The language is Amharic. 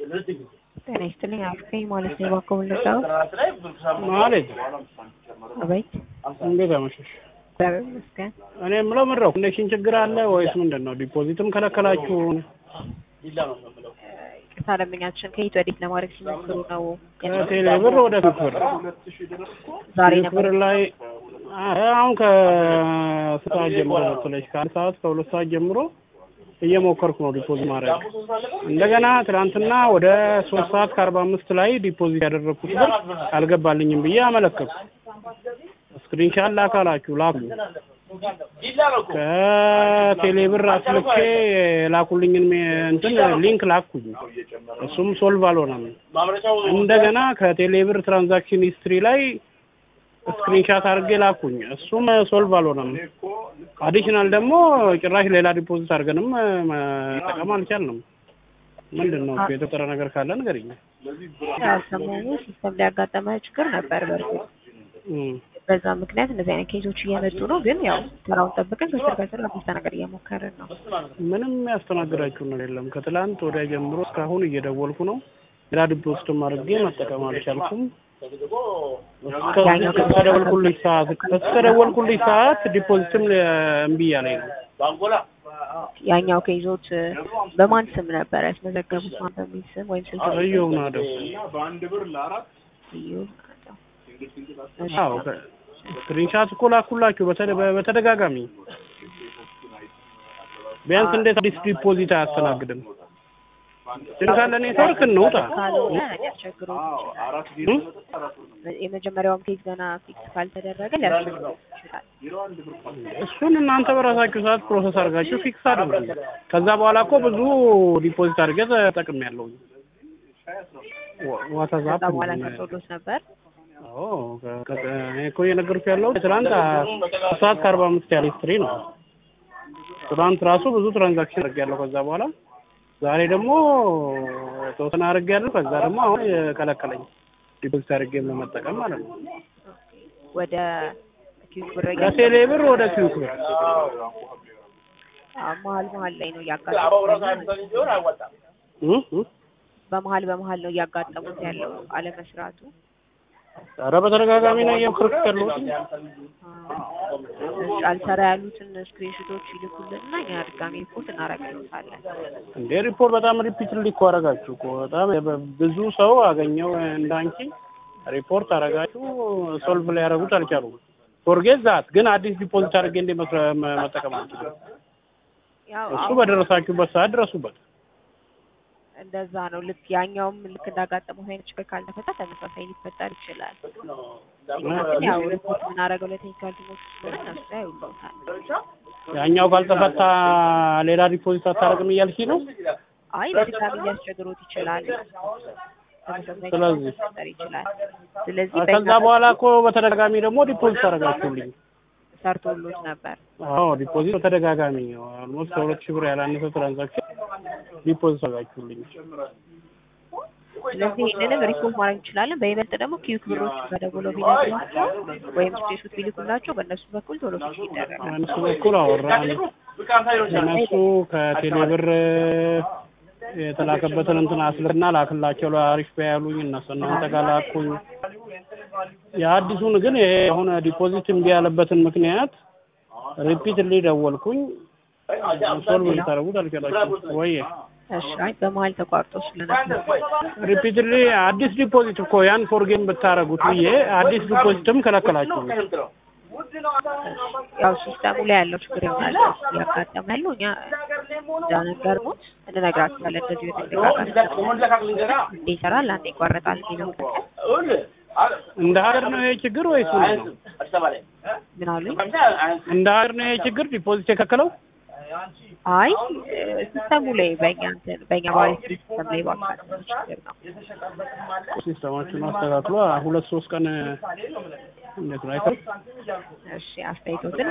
ጤና ይስጥልኝ አልከኝ ማለት ነው። እባክዎ ልርዳዎት? ማለት አቤት። እንዴት አመሸሽ? እግዚአብሔር ይመስገን። እኔ የምለው ምን ነው ኮኔክሽን ችግር አለ ወይስ ምንድን ነው? ዲፖዚትም ከለከላችሁ? ቅርታ ደንበኛችን ከየት ወዴት ለማድረግ ሲሞክሩ ነው? ከቴሌ ብር ወደ ፊት ብር ዛሬ ፊት ነበር ብር ላይ አ- አሁን ከስንት ሰዓት ጀምሮ መሰለሽ? ከአንድ ሰዓት ከሁለት ሰዓት ጀምሮ እየሞከርኩ ነው ዲፖዚት ማድረግ። እንደገና ትናንትና ወደ ሶስት ሰዓት ከአርባ አምስት ላይ ዲፖዚት ያደረግኩት ብር አልገባልኝም ብዬ አመለከትኩ። ስክሪንሻት ላካላችሁ ላኩ። ከቴሌ ብር አስልኬ የላኩልኝን ሜ- እንትን ሊንክ ላኩኝ። እሱም ሶልቭ አልሆነም። እንደገና ከቴሌ ብር ትራንዛክሽን ሂስትሪ ላይ ስክሪንሻት አድርጌ ላኩኝ። እሱም ሶልቭ አልሆነም። አዲሽናል ደግሞ ጭራሽ ሌላ ዲፖዚት አድርገንም መጠቀም አልቻልንም። ምንድን ነው እሱ የተፈጠረ ነገር ካለ ንገሪኝ። ያው ሰሞኑ ሲስተም ላይ ያጋጠመ ችግር ነበር። በእርግጥ እም። በዛ ምክንያት እንደዚህ አይነት ኬዞች እየመጡ ነው። ግን ያው ስራውን ጠብቀን ከስር ከስር ለማስተናገድ እየሞከርን ነው። ምንም ያስተናግዳችሁ ነገር የለም። ከትላንት ወዲያ ጀምሮ እስካሁን እየደወልኩ ነው። ሌላ ዲፖዚትም አድርጌ መጠቀም አልቻልኩም። እስከ- እስከደወልኩልሽ ሰዓት እስከደወልኩልሽ ሰዓት ዲፖዚትም እምቢ እያለኝ ነው። ያኛው ኬዞች በማን ስም ነበር ያስመዘገቡት? ማን በሚል ስም ወይም ስልክ እየው ናደው እዩ አዎ ስክሪንሻት እኮ ላኩላችሁ በተደ- በተደጋጋሚ ቢያንስ እንዴት አዲስ ዲፖዚት አያስተናግድም? ግን ካለ ኔትወርክ እንውጣ። ካልሆነ ሊያስቸግሮት ይችላል። እም? የመጀመሪያውም ኬዝ ገና ፊክስ ካልተደረገ ሊያስቸግሮት ይችላል። እሱን እናንተ በራሳችሁ ሰዓት ፕሮሰስ አድርጋችሁ ፊክስ አድርጉ። ከዛ በኋላ እኮ ብዙ ዲፖዚት አድርጌ ተጠቅሜያለሁ። ዋትስአፕ ከዛ በኋላ ተሰዶት ነበር። አዎ ከ- ከ- እኔ እኮ እየነገርኩህ ያለው ትናንት ሶስት ሰዓት ከአርባ አምስት ያለ ሂስትሪ ነው። ትናንት ራሱ ብዙ ትራንዛክሽን አድርጌያለሁ። ከዛ በኋላ ዛሬ ደግሞ የተወሰነ አድርጌያለሁ። ከዛ ደግሞ አሁን የከለከለኝ ዲፖዚት አድርጌ ለመጠቀም ማለት ነው። ወደ ኪዩክ ብር ከቴሌ ብር ወደ ኪዩክ ብር መሀል መሀል ላይ ነው እያጋጠሙት እ? እ? በመሀል በመሀል ነው እያጋጠሙት ያለው አለመስራቱ። ኧረ በተደጋጋሚ ነው እየሞከርኩት ያለሁት። እሺ፣ አልሰራ ያሉትን ስክሪንሾቶች ይልኩልንና እኛ ድጋሚ ሪፖርት እናደርግልዎታለን። እንዴ ሪፖርት በጣም ሪፒትሊ እኮ አደረጋችሁ እኮ በጣም በ- ብዙ ሰው አገኘው እንዳንቺ ሪፖርት አደረጋችሁ ሶልቭ ላይ ያደረጉት አልቻሉም። ፎርጌት ዛት ግን አዲስ ዲፖዚት አድርጌ እንዴ መስረ- መ- መጠቀም አልችልም። ያው እሱ አሁን በደረሳችሁበት ሰዓት ድረሱበት። እንደዛ ነው። ልክ ያኛውም ልክ እንዳጋጠመው አይነት ችግር ካልተፈታ ተመሳሳይ ሊፈጠር ይችላል። ግን ያው ሪፖርት የምናደርገው ለቴክኒካል ቲሞች ስለሆነ እነሱ ላይ ያውሉታል። ያኛው ካልተፈታ ሌላ ዲፖዚት አታደርግም እያልሽ ነው? አይ በድጋሚ ሊያስቸግሮት ይችላል። ተመሳሳይ ስለዚህ- ችግር ሊፈጠር ይችላል። ስለዚህ ከዛ በእኛ በኋላ እኮ በተደጋጋሚ ደግሞ ዲፖዚት አደረጋችሁልኝ። ሰርቶሎት ነበር። አዎ ዲፖዚት በተደጋጋሚ ኦልሞስት ከሁለት ሺህ ብር ያላነሰ ትራንዛክሽን ዲፖዚት አደረጋችሁልኝ። ስለዚህ ይህንንም ሪፖርት ማድረግ እንችላለን። በይበልጥ ደግሞ ኪዩክ ብሮች በደውለው ቢነግሯቸው ወይም ስቴሹት ቢልኩላቸው በእነሱ በኩል ቶሎ ፊክስ ይደረጋል። እነሱ በኩል አወራን። እነሱ ከቴሌ ብር የተላከበትን እንትን አስልክና ላክላቸው ለአሪፍ ቢያ ያሉኝ እነሱ እናንተ ጋር ላኩኝ። የአዲሱን ግን ይሄ የሆነ ዲፖዚት እምቢ ያለበትን ምክንያት ሪፒትሊ ደወልኩኝ። ሶልቭ ልታደርጉት አልቻላችሁም ወይ? እሺ፣ አይ በመሀል ተቋርጦ ስለነበር ሪፒትሊ አዲስ ዲፖዚት እኮ ያን ፎርጌም ብታረጉት ብዬ አዲስ ዲፖዚትም ከለከላችሁ። ያው ሲስተሙ ላይ ያለው ችግር ይሆናል እያጋጠመ ያለው እኛ እንደነገርኩት እንነግራችኋለን። እንደዚህ በተደጋጋሚ እንዴ ይሰራል፣ አንዴ ይቋረጣል የሚለው እንደ ሀገር ነው ይሄ ችግር ወይስ ምንድን ነው? ምን አሉኝ? እንደ ሀገር ነው ይሄ ችግር ዲፖዚት የከለከለው? አይ ሲስተሙ ላይ በእኛ እንትን በእኛ ባሪስ ሲስተም ላይ ባጋጠመ ችግር ነው። ሲስተማችሁን አስተካክሎ ሁለት ሶስት ቀን እንዴት ነው አይተው እሺ አስተያየቶትን